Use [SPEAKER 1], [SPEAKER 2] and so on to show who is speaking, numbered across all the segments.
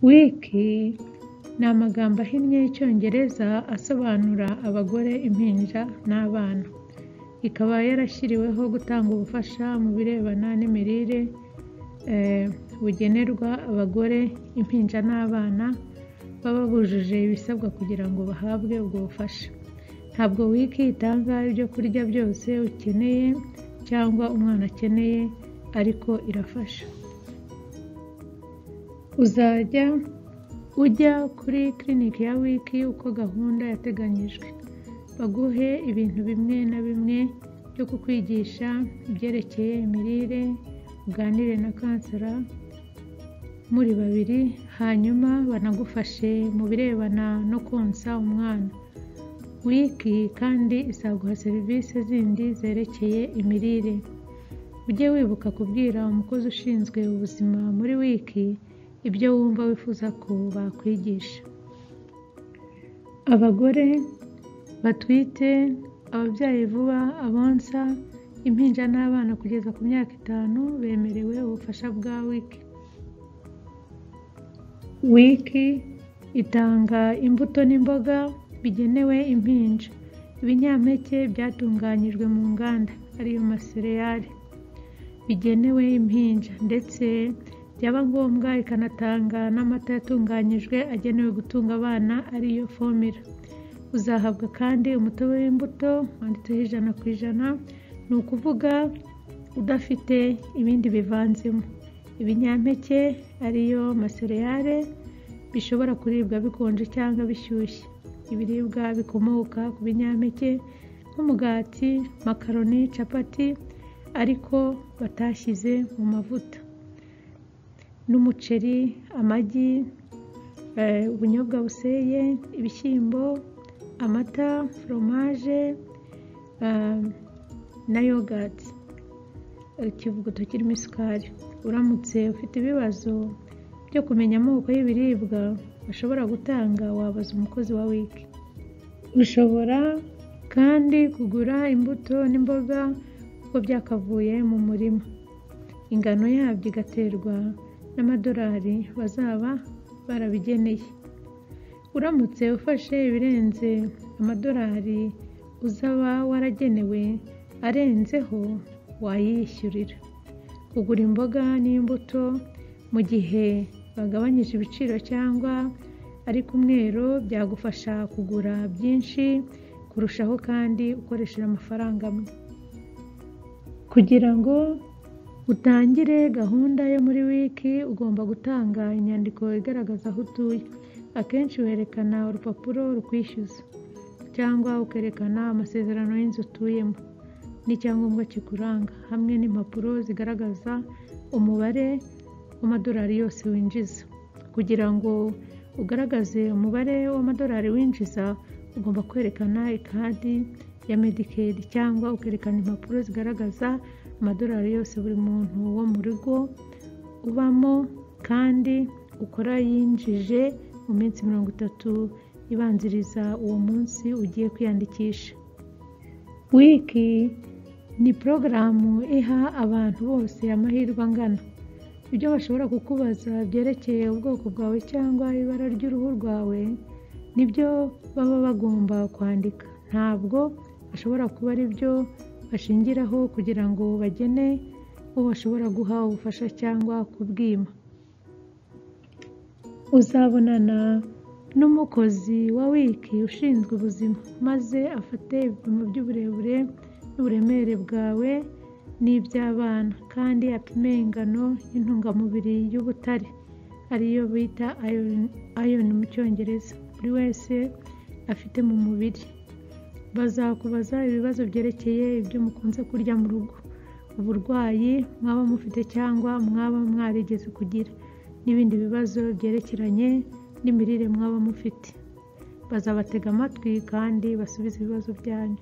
[SPEAKER 1] Wiki ni amagambo ahinnye y'icyongereza asobanura abagore, impinja n'abana, ikaba yarashyiriweho gutanga ubufasha mu birebana n'imirire bugenerwa abagore, impinja n'abana baba bujuje ibisabwa kugira ngo bahabwe ubwo bufasha. Ntabwo wiki itanga ibyo kurya byose ukeneye cyangwa umwana akeneye, ariko irafasha. Uzajya ujya kuri clinic ya wiki uko gahunda yateganyijwe, baguhe ibintu bimwe na bimwe byo kukwigisha ibyerekeye imirire, uganire na kansera muri babiri, hanyuma banagufashe mu birebana no konsa umwana. Wiki kandi izaguha serivisi zindi zerekeye imirire. Ujye wibuka kubwira umukozi ushinzwe ubuzima muri wiki ibyo wumva wifuza ko bakwigisha. Abagore batwite, ababyaye vuba, abonsa, impinja n'abana kugeza ku myaka itanu bemerewe ubufasha bwa wiki. Wiki itanga imbuto n'imboga bigenewe impinja, ibinyampeke byatunganyijwe mu nganda ariyo masereyali bigenewe impinja ndetse byaba ngombwa ikanatanga n'amata yatunganyijwe agenewe gutunga abana ariyo fomira. Uzahabwa kandi umutobe w'imbuto wanditseho ijana ku ijana, ni ukuvuga udafite ibindi bivanzemo. Ibinyampeke ariyo masereyale bishobora kuribwa bikonje cyangwa bishyushye. Ibiribwa bikomoka ku binyampeke nk'umugati, makaroni, capati ariko batashyize mu mavuta n'umuceri, amagi, ubunyobwa buseye, ibishyimbo, amata, foromaje na yogati, ikivuguto kirimo isukari. Uramutse ufite ibibazo byo kumenya amoko y'ibiribwa bashobora gutanga wabaza umukozi wa wiki. Ushobora kandi kugura imbuto n'imboga uko byakavuye mu murima, ingano yabyo igaterwa n'amadolari bazaba barabigeneye. Uramutse ufashe ibirenze amadolari uzaba waragenewe arenzeho wayiyishyurira. Kugura imboga n'imbuto mu gihe bagabanyije ibiciro cyangwa ari ku mwero byagufasha kugura byinshi kurushaho kandi ukoresheje amafaranga amwe. Kugira ngo utangire gahunda yo muri wiki ugomba gutanga inyandiko igaragaza aho utuye, akenshi werekana urupapuro rukwishyuza cyangwa ukerekana amasezerano y'inzu utuyemo n'icyangombwa kikuranga hamwe n'impapuro zigaragaza umubare w'amadolari yose winjiza. Kugira ngo ugaragaze umubare w'amadolari winjiza ugomba kwerekana ikadi ya medikedi cyangwa ukerekana impapuro zigaragaza amadolari yose buri muntu wo mu rugo ubamo kandi ukora yinjije mu minsi mirongo itatu ibanziriza uwo munsi ugiye kwiyandikisha. Wiki ni porogaramu iha abantu bose amahirwe angana. Ibyo bashobora kukubaza byerekeye ubwoko bwawe cyangwa ibara ry'uruhu rwawe nibyo baba bagomba kwandika, ntabwo bashobora kuba ari byo bashingiraho kugira ngo bagene uwo bashobora guha ubufasha cyangwa kubwima. Uzabonana n'umukozi wa wiki ushinzwe ubuzima maze afate ibipimo by'uburebure n'uburemere bwawe n'iby'abana kandi apime ingano y'intungamubiri y'ubutare ariyo bita ayoni mu cyongereza buri wese afite mu mubiri. Bazakubaza ibibazo byerekeye ibyo mukunze kurya mu rugo, uburwayi mwaba mufite cyangwa mwaba mwarigeze kugira n'ibindi bibazo byerekeranye n'imirire mwaba mufite. Bazabatega amatwi kandi basubize ibibazo byanyu.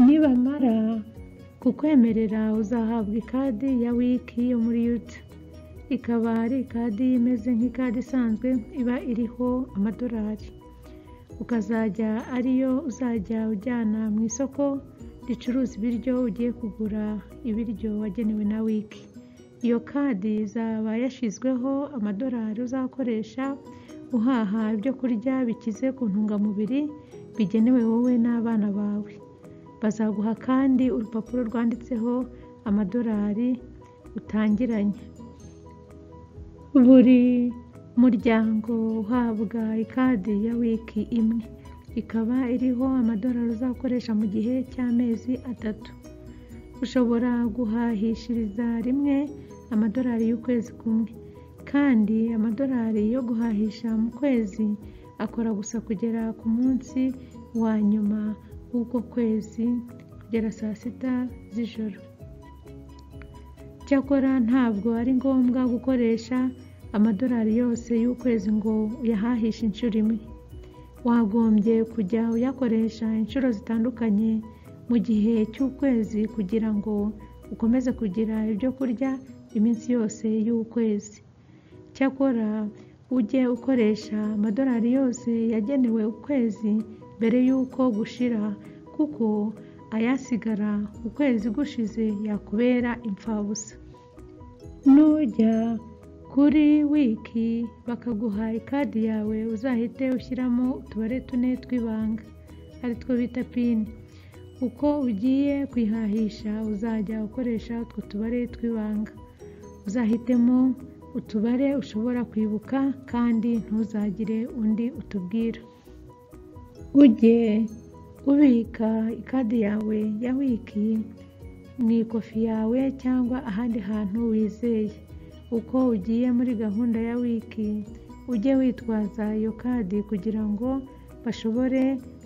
[SPEAKER 1] Nibamara kukwemerera uzahabwa ikadi ya wiki yo muri yuda, ikaba ari ikadi imeze nk'ikadi isanzwe iba iriho amadolari, ukazajya ariyo uzajya ujyana mu isoko ricuruza ibiryo ugiye kugura ibiryo wagenewe na wiki. iyo kadi izaba yashyizweho amadolari uzakoresha uhaha ibyo kurya bikize ku ntungamubiri bigenewe wowe n'abana bawe bazaguha kandi urupapuro rwanditseho amadolari utangiranye buri muryango uhabwa ikadi ya wiki imwe ikaba iriho amadolari uzakoresha mu gihe cy'amezi atatu ushobora guhahishiriza rimwe amadolari y'ukwezi kumwe kandi amadolari yo guhahisha mu kwezi akora gusa kugera ku munsi wa nyuma w'uko kwezi kugera saa sita z'ijoro cyakora ntabwo ari ngombwa gukoresha amadolari yose y'ukwezi ngo uyahahishe inshuro imwe wagombye kujya uyakoresha inshuro zitandukanye mu gihe cy'ukwezi kugira ngo ukomeze kugira ibyo kurya iminsi yose y'ukwezi cyakora ujye ukoresha amadolari yose yagenewe ukwezi mbere y'uko gushira kuko ayasigara ukwezi gushize yakubera imfabusa nujya kuri wiki bakaguha ikadi yawe uzahite ushyiramo utubare tune tw'ibanga ari two bita pini uko ugiye kwihahisha uzajya ukoresha utwo tubare tw'ibanga uzahitemo utubare ushobora kwibuka kandi ntuzagire undi utubwira ujye ubika ikadi yawe ya wiki mu ikofi yawe cyangwa ahandi hantu wizeye uko ugiye muri gahunda ya wiki ujye witwaza iyo kadi kugira ngo bashobore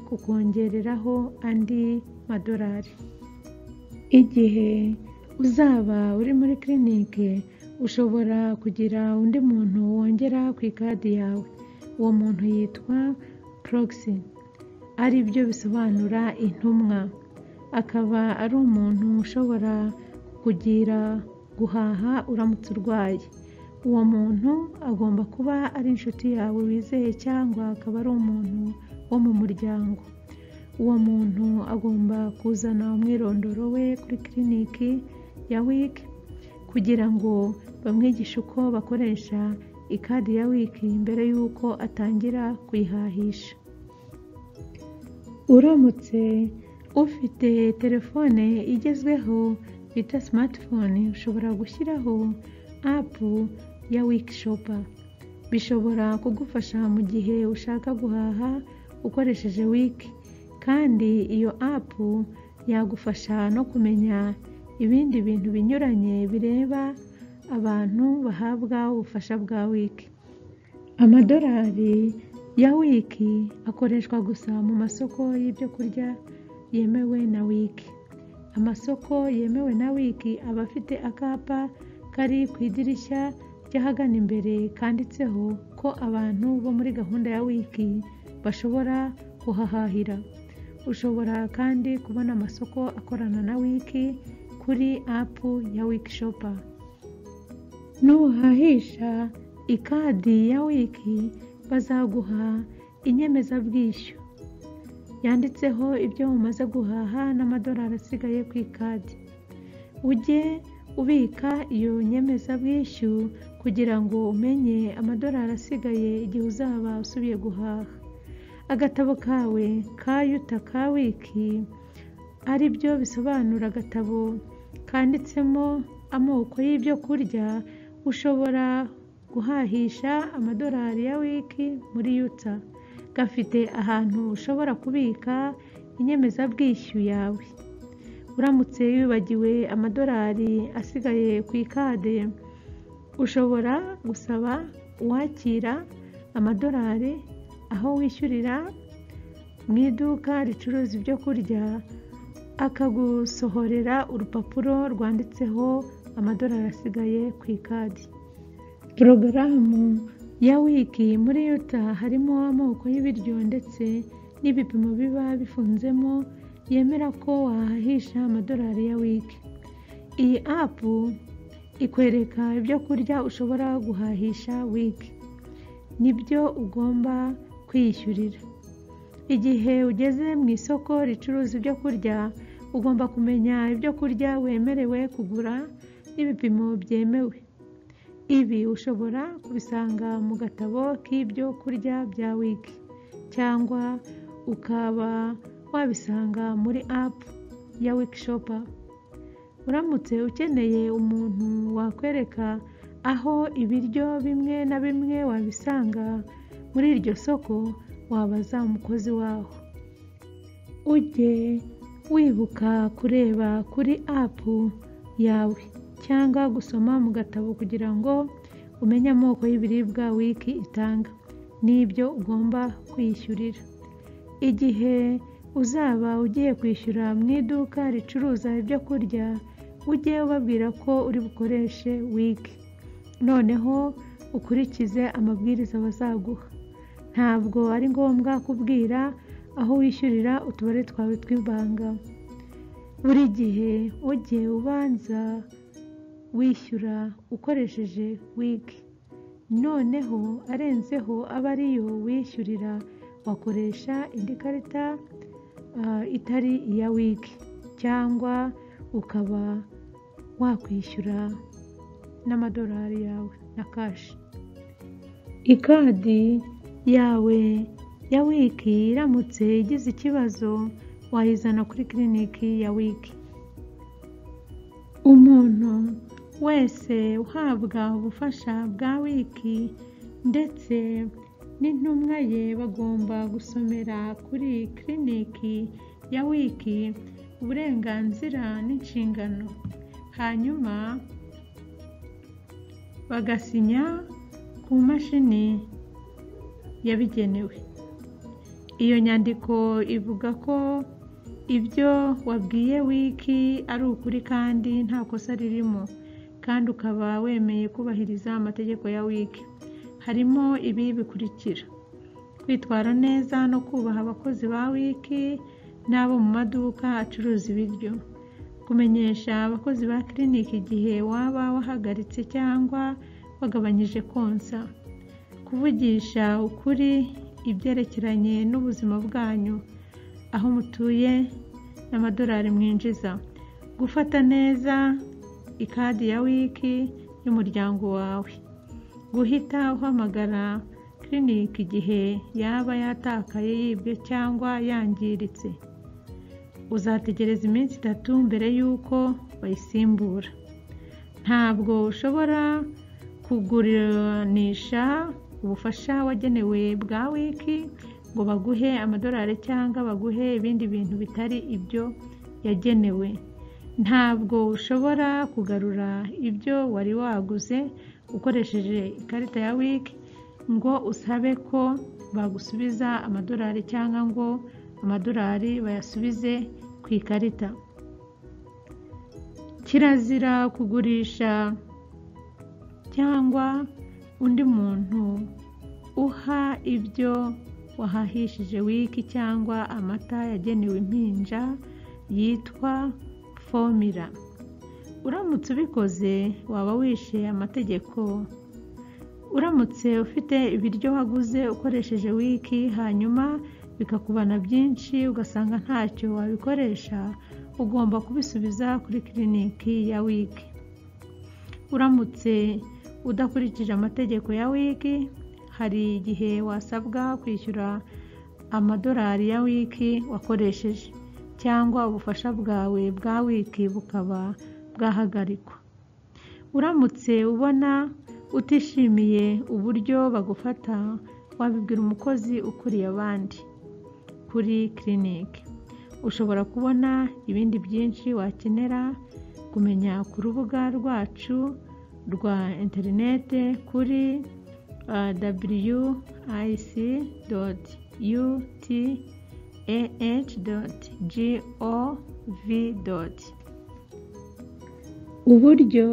[SPEAKER 1] kukongereraho andi madolari igihe uzaba uri muri kirinike ushobora kugira undi muntu wongera ku ikadi yawe uwo muntu yitwa porogisi ari byo bisobanura intumwa akaba ari umuntu ushobora kugira guhaha uramutse urwaye uwo muntu agomba kuba ari inshuti yawe wizeye cyangwa akaba ari umuntu wo mu muryango uwo muntu agomba kuzana umwirondoro we kuri kiriniki ya wiki kugira ngo bamwigishe uko bakoresha ikadi ya wiki mbere y'uko atangira kuyihahisha uramutse ufite telefone igezweho bita simatifone ushobora gushyiraho apu ya wiki shopa bishobora kugufasha mu gihe ushaka guhaha ukoresheje wiki kandi iyo apu yagufasha no kumenya ibindi bintu binyuranye bireba abantu bahabwa ubufasha bwa wiki amadolari ya wiki akoreshwa gusa mu masoko y'ibyo kurya yemewe na wiki amasoko yemewe na wiki aba afite akapa kari ku idirishya ry'ahagana imbere kanditseho ko abantu bo muri gahunda ya wiki bashobora kuhahahira ushobora kandi kubona amasoko akorana na wiki kuri apu ya wiki shopa nuhahisha ikadi ya wiki bazaguha inyemezabwishyu yanditseho ibyo umaze guhaha n'amadolari asigaye ku ikadi ujye ubika iyo nyemezabwishyu kugira ngo umenye amadolari asigaye igihe uzaba usubiye guhaha agatabo kawe ka yuta ka wiki ari byo bisobanura agatabo kanditsemo amoko y'ibyo kurya ushobora guhahisha amadolari ya wiki muri yuta gafite ahantu ushobora kubika inyemezabwishyu yawe uramutse wibagiwe amadolari asigaye ku ikade ushobora gusaba uwakira amadolari aho wishyurira mu iduka ricuruza ibyo kurya akagusohorera urupapuro rwanditseho amadolari asigaye ku ikadi porogaramu ya wiki muri yuta harimo amoko y'ibiryo ndetse n'ibipimo biba bifunzemo yemera ko wahahisha amadolari ya wiki iyi apu ikwereka ibyo kurya ushobora guhahisha wiki nibyo ugomba kwiyishyurira igihe ugeze mu isoko ricuruza ibyo kurya ugomba kumenya ibyo kurya wemerewe kugura n'ibipimo byemewe ibi ushobora kubisanga mu gatabo k'ibyo kurya bya wiki cyangwa ukaba wabisanga muri apu ya wikishopu uramutse ukeneye umuntu wakwereka aho ibiryo bimwe na bimwe wabisanga muri iryo soko wabaza umukozi waho ujye wibuka kureba kuri apu yawe cyangwa gusoma mu gatabo kugira ngo umenye amoko y'ibiribwa wiki itanga n'ibyo ugomba kwiyishyurira igihe uzaba ugiye kwishyura mu iduka ricuruza ibyo kurya ujye ubabwira ko uri bukoreshe wiki noneho ukurikize amabwiriza bazaguha ntabwo ari ngombwa kubwira aho wishyurira utubare twawe tw'ibanga buri gihe ujye ubanza wishyura ukoresheje wiki noneho arenzeho aba ariyo wishyurira wakoresha indi karita itari iya wiki cyangwa ukaba wakwishyura n'amadolari yawe na kashi ikadi yawe ya wiki iramutse igize ikibazo wayizana kuri kiriniki ya wiki umuntu wese uhabwa ubufasha bwa wiki ndetse n'intumwa ye bagomba gusomera kuri kiriniki ya wiki uburenganzira n'inshingano hanyuma bagasinya ku mashini yabigenewe iyo nyandiko ivuga ko ibyo wabwiye wiki ari ukuri kandi nta kosa ririmo kandi ukaba wemeye kubahiriza amategeko ya wiki harimo ibi bikurikira kwitwara neza no kubaha abakozi ba wiki n'abo mu maduka acuruza ibiryo kumenyesha abakozi ba kiriniki igihe waba wahagaritse cyangwa wagabanyije konsa kuvugisha ukuri ibyerekeranye n'ubuzima bwanyu aho mutuye n'amadolari mwinjiza gufata neza ikadi ya wiki y'umuryango wawe guhita uhamagara kiriniki igihe yaba yatakaye yibwe cyangwa yangiritse uzategereza iminsi itatu mbere y'uko bayisimbura ntabwo ushobora kuguranisha ubufasha wagenewe bwa wiki ngo baguhe amadolari cyangwa baguhe ibindi bintu bitari ibyo yagenewe ntabwo ushobora kugarura ibyo wari waguze ukoresheje ikarita ya wiki ngo usabe ko bagusubiza amadolari cyangwa ngo amadolari bayasubize ku ikarita kirazira kugurisha cyangwa undi muntu uha ibyo wahahishije wiki cyangwa amata yagenewe impinja yitwa fomira uramutse ubikoze waba wishe amategeko uramutse ufite ibiryo waguze ukoresheje wiki hanyuma bikakubana byinshi ugasanga ntacyo wabikoresha ugomba kubisubiza kuri kiriniki ya wiki uramutse udakurikije amategeko ya wiki hari igihe wasabwa kwishyura amadolari ya wiki wakoresheje cyangwa ubufasha bwawe bwa wiki bukaba bwahagarikwa uramutse ubona utishimiye uburyo bagufata wabibwira umukozi ukuriye abandi kuri kiriniki ushobora kubona ibindi byinshi wakenera kumenya ku rubuga rwacu rwa interinete kuri www.ic.utah.gov. uburyo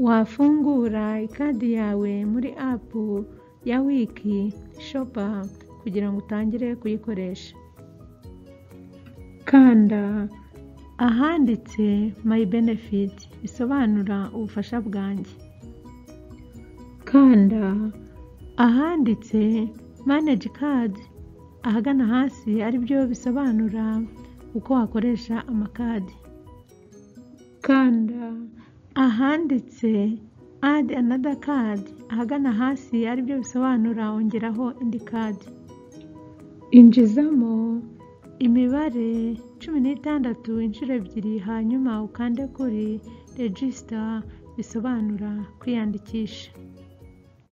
[SPEAKER 1] wafungura ikadi yawe muri apu ya wiki shopa kugira ngo utangire kuyikoresha kanda ahanditse mayi benefiti bisobanura ubufasha bwanjye kanda ahanditse manage kadi ahagana hasi aribyo bisobanura uko wakoresha amakadi kanda ahanditse add another card ahagana hasi aribyo bisobanura ongeraho indi kadi injizamo imibare cumi n'itandatu inshuro ebyiri hanyuma ukande kuri regisita bisobanura kwiyandikisha